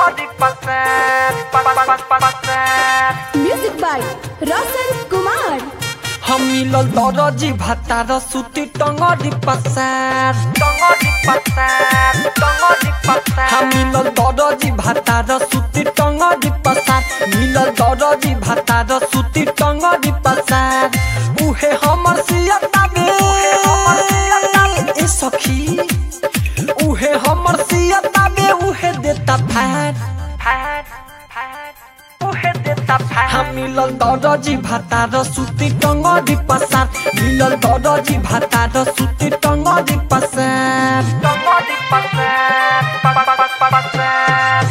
टंगड़ी पसार पसार म्यूजिक बाय रोशन कुमार हम मिलल दरजी भातार सुती टंगड़ी पसार टंगड़ी पसार टंगड़ी पसार हम मिलल दरजी भातार सुती टंगड़ी पसार मिलल दरजी भातार सुती टंगड़ी पसार उहे हमर सियता बे ए सखी उहे हमर सियता बे उहे देता फैट फैट फैट उहे देता फैट हम मिलल दरजी भातार सुती टंगड़ी पसार मिलल दरजी भातार सुती टंगड़ी पसार टंगड़ी पसार पसार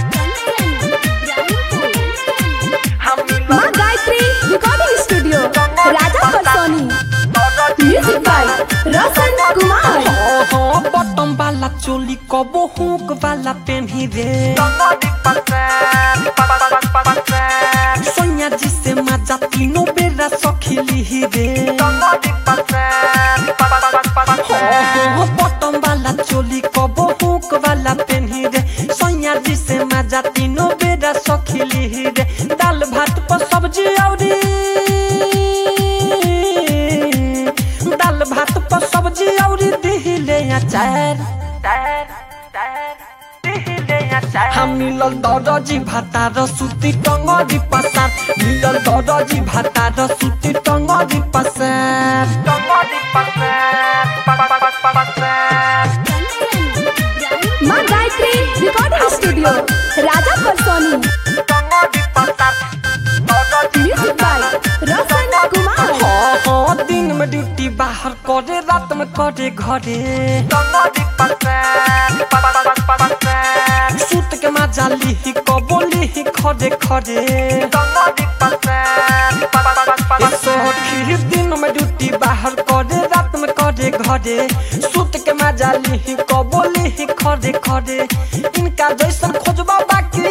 हम माँ Gayatri recording studio Raja Parsoni music by Roshan Kumar ओहो बटम वाला चोली कबो हुक वाला पेन्ही रे टंगड़ी पसार पसार सोनिया जी से मजा तीनों बेरा सखिली रे टंगड़ी पसार ओहो बटम वाला चोली कबो हुक वाला पेन्ही रे सोनिया जी से मजा तीनों बेरा सखिली रे दाल भात पर सब्जी औरी दाल भात पर सब्जी औरी दिहिले अचार टायर टायर दिहिले या टायर हम मिलल दरजी भातार सुती टंगरी पसार मिलल दरजी भातार सुती टंगरी पसार टंगड़ी पसार पसार माँ गायत्री रिकॉर्डिंग स्टूडियो राजा परसोनी टंगड़ी पसार म्यूजिक बाय रोशन कुमार हाँ हाँ दिन में ड्यूटी बाहर करे रात में करे घरे टंगड़ी पसार पसार सूत के मजा लिही कबोली ही खरे खरे टंगड़ी पसार ए सखी दिन में ड्यूटी बाहर करे रात में करे घरे सूत के मजा लिही कबोली ही खरे खरे इनका जैसन खोजबा बाकी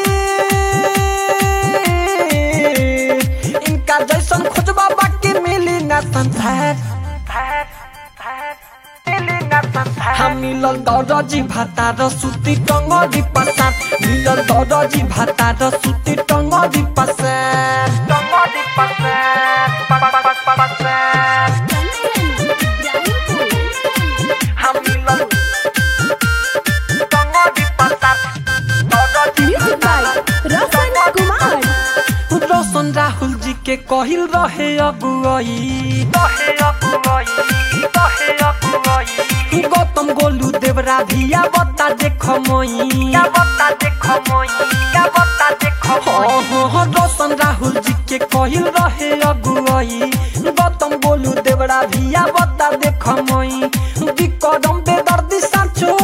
इनका जैसन खोजबा बाकी मिली ना संसार टायर टायर दिल्ली ना संसार हम मिलल दरजी भातार सुती टंगरी पसार मिलल दरजी भातार सुती टंगरी पसार टंगड़ी पसार पसार हम मिलन टंगड़ी पसार म्यूजिक बाय रोशन कुमार रोशन राहुल जी के कहिल रहे अगुआई कहे अपुआई कहे अपुआई गौतम गोलू देवरा भिया बता देख मोई क्या बता देखो मोई क्या बता देखो मोई हाँ हाँ रोशन राहुल जी के कहिल रहे अगुआई गौतम गोलू देवरा भिया बता देख मोई विक्रम बेदर्दी साचो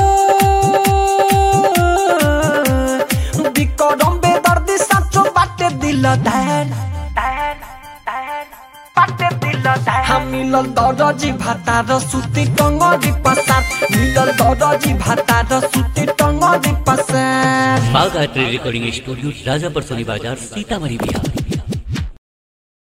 विक्रम बेदर्दी साचो बाटे दिल धैन टायर टायर पाटे दिल टायर हम मिलल दरजी भातार सुती टंगरी पसार मिलल दरजी भातार सुती टंगरी पसार बाग art recording studio Rajapar Soni बाजार सीतामढ़ी बिहार